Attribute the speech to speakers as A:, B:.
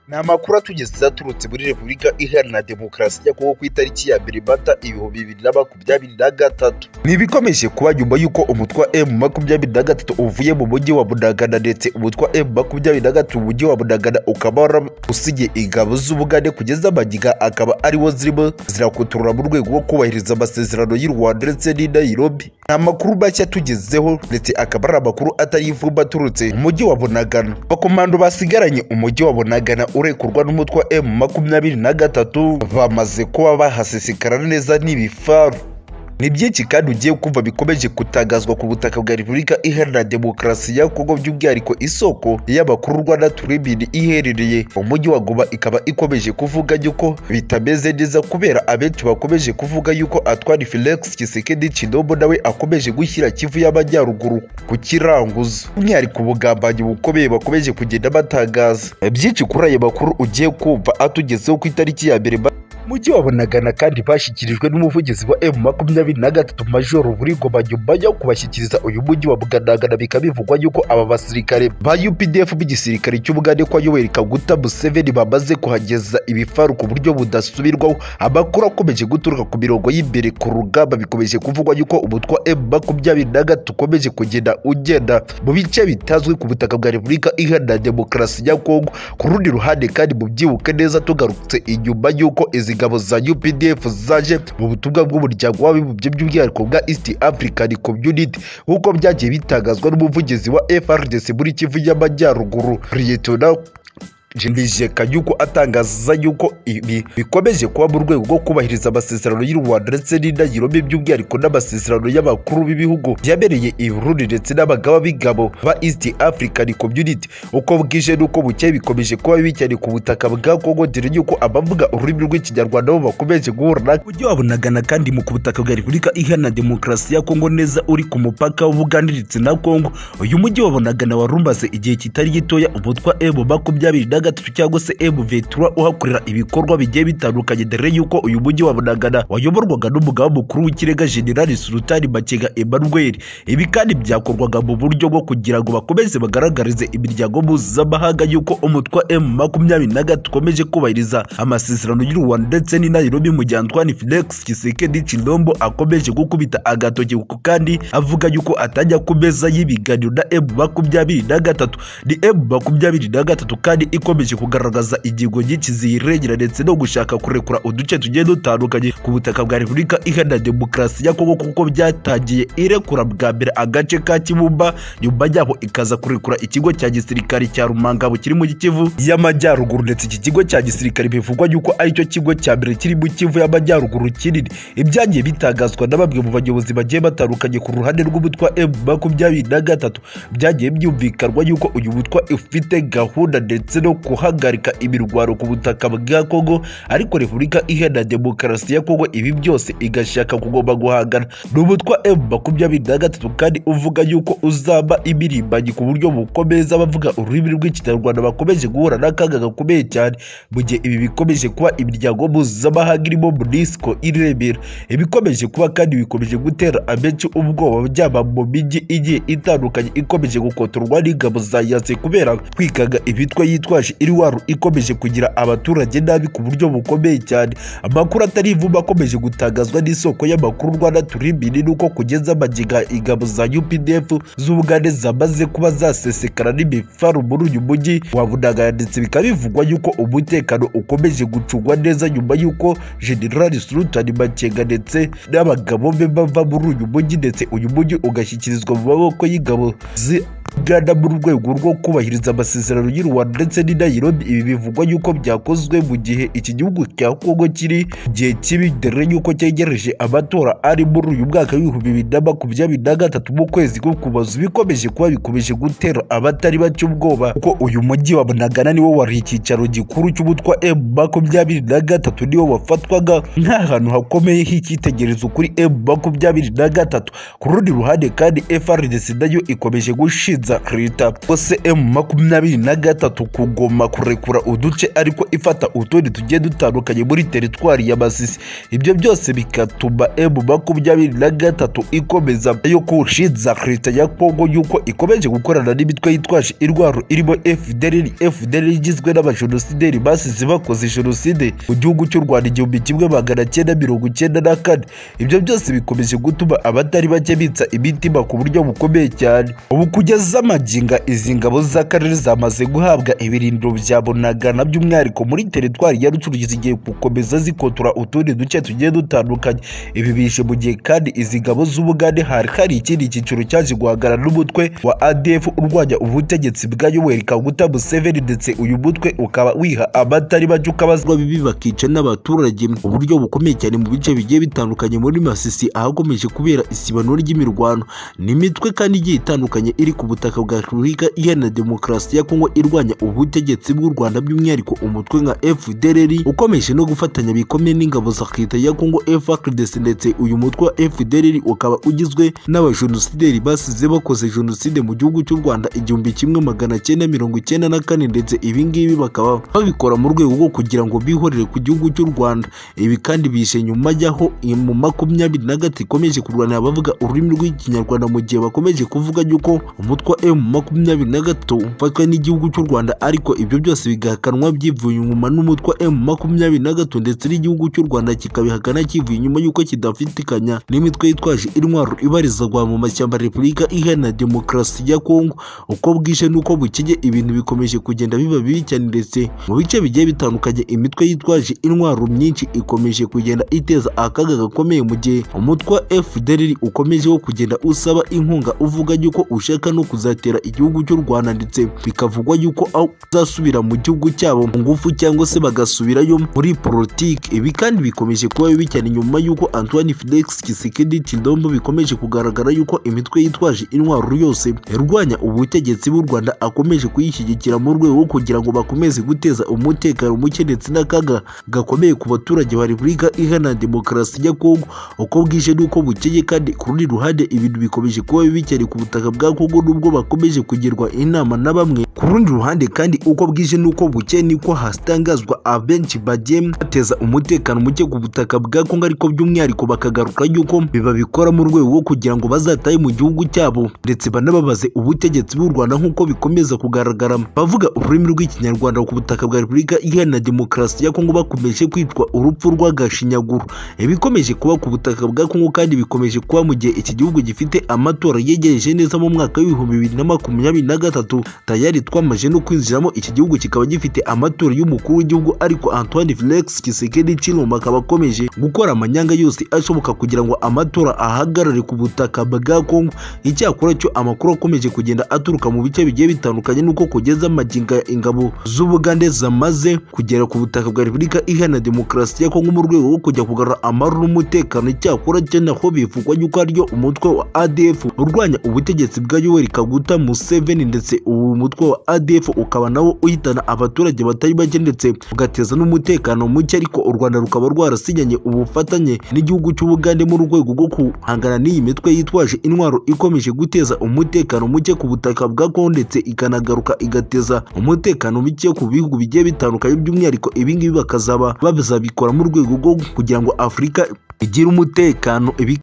A: ni amakuru atugeze aturutse muri repubulika iharanira demokarasi ya kongo ku itariki ya mbere mata ibihumbi bibiri na makumyabiri na gatatu ni ibikomeje kuba nyuma y'uko umutwe wa emu makumyabiri na gatatu uvuye mu mujyi wa bunagana ndetse umutwe wa emu makumyabiri na gatatu mu mujyi wa bunagana ukaba waramusigiye ingabo z'ubugande kugeza amagiga akaba ariwo zirimo zirakotorora mu rwego rwo kubahiriza amasezerano y'u rwanda ndetse n'i nairobi ni amakuru make atugezeho ndetse akaba ari amakuru atari ivumba aturutse mu mujyi wa bunagana abakomando basigaranye umujyi wa bunagana urekurwa n'umutwe wa emu makumyabiri na gatatu bamaze kuba bahasesekara neza n'ibifaru ni byinshi kandi ugiye kumva bikomeje kutangazwa ku butaka bwa repubulika iharanira demokarasi ya kongo by'umwihariko isoko y'amakuru rwanda turebini iherereye mu mujyi wa goma ikaba ikomeje kuvuga yuko bitameze neza kubera abenshi bakomeje kuvuga yuko atwara felix kisekedi kinombo nawe akomeje gushyira kivu y'amajyaruguru ku kiranguzo by'umwihariko ubugambanyi bukomeye bakomeje kugenda batangaza byinshi kuri ayo makuru ugiye kumva atugezeho ku itariki ya mbere mujyi wa bunagana kandi bashyikirijwe n'umuvugizi wa emu makumyabiri na gatatu majoro burigoma nyuma yo kubashyikiriza uyu mujyi wa buganagana bikaba bivugwa yuko aba basirikare ba updf b'igisirikare cy'ubugande kwa yoweri kaguta museveni bamaze kuhageza ibifaru ku buryo budasubirwaho amakuru akomeje guturuka ku mirongo y'imbere ku rugamba bikomeje kuvugwa yuko umutwe wa emu makumyabiri na gatatu ukomeje kugenda ugenda mu bice bitazwi ku butaka bwa repubulika iharanira demokarasi ya kongo ku rundi ruhande kandi mubyibuke neza tugarutse inyuma y'uko izi ingabo za UPDF zaje mu butumwa bw'umuryango w'abibumbye by'umwihariko bwa East African Community nk'uko byagiye bitangazwa n'umuvugizi wa FRDC muri Kivu y'Amajyaruguru Liyetona Jimbijeka yuko atangaza yuko ibi bikomeje kuba mu rwego rwo kubahiriza amasezerano y'u Rwanda ndetse n'indagirombe by'umwihariko n'amasezerano y'abakuru b'ibihugu yabereye i Burundi ndetse n'abagaba b'ingabo ba East African Community uko bwije n'uko bukeye bikomeje kuba bibi cyane ku butaka bwa Kongo dore yuko abavuga ururimi rw'Ikinyarwanda bo bakomeje guhura na ujye wabonagana kandi mu ku butaka bwa Repubulika Iharanira Demokarasi ya Kongo neza uri ku mupaka w'Ubugande ndetse na Kongo uyu mujyi wabonagana warumbaze igihe kitari gitoya umutwa Ebo makumyabiri na gatatu cyangwa se M23 uhakorera ibikorwa bigiye bitandukanye dore yuko uyu mujyi wa Bunagana wayoborwaga n'umugaba mukuru w'ikirenga General Sultani Makenga Emmanuel ibi kandi byakorwaga mu buryo bwo kugira ngo bakomeze bagaragarize imiryango mpuzamahanga yuko umutwa M23 ukomeje kubahiriza amasezerano y'u Rwanda ndetse n'i Nairobi mu gihe Antoine Felix Tshisekedi Tshilombo akomeje gukubita agatoki kuko kandi avuga yuko atajya ku meza y'ibiganiro na M23 ni M23 kandi iko ikomeje kugaragaza ingingo nyinshi ziyirengera ndetse no gushaka kurekura uduce tugiye dutandukanye ku butaka bwa repubulika iharanira demokarasi ya kongo kuko byatangiye irekura bwa mbere agace ka kibumba nyuma yabo ikaza kurekura ikigo cya gisirikare cya rumangabo kiri mu kivu y'amajyaruguru ndetse iki kigo cya gisirikare bivugwa yuko aricyo kigo cya mbere kiri mu kivu y'amajyaruguru kinini ibyagiye bitangazwa na bamwe mu bayobozi bagiye batandukanye ku ruhande rw'umutwa m makumyabiri na gatatu byagiye byumvikanwa yuko uyu mutwa ufite gahunda ndetse no guhagarika imirwano ku butaka bwa Kongo ariko Repubulika Iharanira Demokarasi ya Kongo ibi byose igashaka kugomba guhangana ni umutwa M23 kandi uvuga yuko uzaba ibirimbanyi ku buryo bukomeza abavuga ururimi rw'Ikinyarwanda bakomeje guhura n'akaga gakomeye cyane mu gihe ibi bikomeje kuba imiryango mpuzamahanga irimo MONUSCO irebera ibikomeje kuba kandi bikomeje gutera abenshi ubwoba byaba mu mijyi igiye itandukanye ikomeje gukotorwa n'ingabo za yase kubera kwikaga ibitwa yitwaje iriwaru ikomeje kugira abaturage nabi ku buryo bukomeye cyane amakuru atari ivumba akomeje gutangazwa n'isoko y'amakuru rwanda turimbiri nuko kugeza amagiga ingabo za updf z'ubugande zamaze kuba zasesekara n'imifaru muri uyu mujyi wa bunagana ndetse bikaba bivugwa yuko umutekano ukomeje gucungwa neza nyuma y'uko generali sultani makenga ndetse n'abagabo be bava muri uyu mujyi ndetse uyu mujyi ugashyikirizwa mu maboko y'ingabo zi Uganda mu rwego rwo kubahiriza amasezerano y'u Rwanda ndetse n'i Nairobi ibi bivugwa yuko byakozwe mu gihe iki gihugu cya Kongo kiri gihe kibi dore yuko cyegereje amatora ari muri uyu mwaka w'ibihumbi bibiri na makumyabiri na gatatu mu kwezi ko kuboza bikomeje kuba bikomeje gutera abatari bake ubwoba kuko uyu mujyi wa Bunagana niwo wari icyicaro gikuru cy'umutwa M makumyabiri na gatatu niwo wafatwaga nk'ahantu hakomeye h'icyitegererezo kuri M makumyabiri na gatatu ku rundi ruhande kandi FRDC nayo ikomeje gushinza leta se emu makumyabiri na gatatu kugoma kurekura uduce ariko ifata utundi tugiye dutandukanye muri teritwari ya masisi ibyo byose bigatuma emu makumyabiri na gatatu ikomeza yo nshinza leta ya kongo y'uko ikomeje gukorana n'imitwe yitwaje indwara irimo fdr fdr igizwe n'abajenosideri basize bakoze jenoside mu gihugu cy'u rwanda igihumbi kimwe magana cyenda mirongo icyenda na kane ibyo byose bikomeje gutuma abatari bake bitsa imitima ku buryo bukomeye cyane ubu kugeza amaginga izi ngabo z'akarere zamaze guhabwa ibirindiro bya bunagana by'umwihariko muri teritwari ya rucuru zigiye gukomeza zikotora utundi duce tugiye dutandukanye ibi bije mu gihe kandi izi ngabo z'ubugande hari hari ikindi cyiciro cyaje guhagarara n'umutwe wa adf urwanya ubutegetsi bwa yoweri kaguta museveni ndetse uyu mutwe ukaba wiha abatari bake ukabazwa bibi bakica n'abaturage mu buryo bukomeye cyane mu bice bigiye bitandukanye muri masisi ahakomeje kubera isibano ry'imirwano ni imitwe kandi igiye itandukanye iri ku butaka bwa repubulika iharanira demokarasi ya kongo irwanya ubutegetsi bw'u rwanda by'umwihariko umutwe nka fdrr ukomeje no gufatanya bikomeye n'ingabo za leta ya kongo frdc ndetse uyu mutwe wa fdrr ukaba ugizwe n'abajenosideri basize bakoze jenoside mu gihugu cy'u rwanda igihumbi kimwe magana cyenda mirongo icyenda na kane ndetse ibi ngibi bakaba babikora mu rwego rwo kugira ngo bihorere ku gihugu cy'u rwanda ibi kandi bishe nyuma y'aho mu makumyabiri na gatatu ikomeje kurwanira abavuga ururimi rw'ikinyarwanda mu gihe bakomeje kuvuga yuko umutwe wa emu makumyabiri na gatatu ufatwa n'igihugu cy'u rwanda ariko ibyo byose bigahakanwa byivuye inyuma n'umutwe wa emu makumyabiri na gatatu ndetse n'igihugu cy'u rwanda kikabihakana kivuye inyuma y'uko kidafitikanya n'imitwe yitwaje intwaro ibarizwa mu mashyamba repubulika iharanira demokarasi ya kongo uko bwije n'uko bukeye ibintu bikomeje kugenda biba bibi cyane ndetse mu bice bigiye bitandukanye imitwe yitwaje intwaro myinshi ikomeje kugenda iteza akaga gakomeye mu gihe umutwe wa fdr ukomeje wo kugenda usaba inkunga uvuga yuko ushaka no kuzatera igihugu cy'u rwanda ndetse bikavugwa yuko aho uzasubira mu gihugu cyabo mu ngufu cyangwa se bagasubirayo muri politiki ibi kandi bikomeje kuba bibi cyane nyuma y'uko antoine felix kisekedi kindombo bikomeje kugaragara yuko imitwe yitwaje intwaro yose irwanya ubutegetsi bw'u rwanda akomeje kuyishyigikira mu rwego rwo kugira ngo bakomeze guteza umutekano muke ndetse n'akaga gakomeye ku baturage ba repubulika iharanira demokarasi ya kongo uko bwije n'uko bukeye kandi ku rundi ruhande ibintu bikomeje kuba bibi cyane ku butaka bwa kongo nubwo bakomeje kugirwa inama na bamwe ku rundi ruhande kandi uko bwije n'uko bukeye niko hatangazwa abenshi bagiye bateza umutekano muke ku butaka bwa kongo ariko by'umwihariko bakagaruka yuko biba bikora mu rwego rwo kugira ngo bazatahe mu gihugu cyabo ndetse banababaze ubutegetsi bw'u rwanda nk'uko bikomeza kugaragara bavuga ururimi rw'ikinyarwanda ku butaka bwa repubulika iharanira demokarasi ya kongo bakomeje kwitwa urupfu rw'agashinyaguro ibikomeje kuba ku butaka bwa kongo kandi bikomeje kuba mu gihe iki gihugu gifite amatora yegereje neza mu mwaka w'ibihumbi bibiri na makumyabiri na gatatu tayari twamaze no kwinjiramo iki gihugu kikaba gifite amatora y'umukuru w'igihugu ariko antoine felix kisekedi chilombo akaba akomeje gukora amanyanga yose ashoboka kugira ngo amatora ahagarare ku butaka bwa kongo icyakora cyo amakuru akomeje kugenda aturuka mu bice bigiye bitandukanye nuko kugeza amaginga ingabo z'ubugande zamaze kugera ku butaka bwa repubulika iharanira demokarasi ya kongo mu rwego rwo kujya kugarura amahoro n'umutekano icyakora cyo naho bivugwa yuko ariyo umutwe wa adf urwanya ubutegetsi bwa yoweri kaguta museveni ndetse uwo mutwe wa adf ukaba nawo uhitana abaturage batari bake ndetse ugateza n'umutekano muke ariko u rwanda rukaba rwarasinyanye ubufatanye n'igihugu cy'ubugande mu rwego rwo guhangana n'iyi mitwe yitwaje intwaro ikomeje guteza umutekano muke ku butaka bwa kongo ndetse ikanagaruka igateza umutekano muke ku bihugu bigiye bitandukanye by'umwihariko ibingibi bakazaba bazabikora mu rwego rwo kugira ngo afurika igire umutekano ibi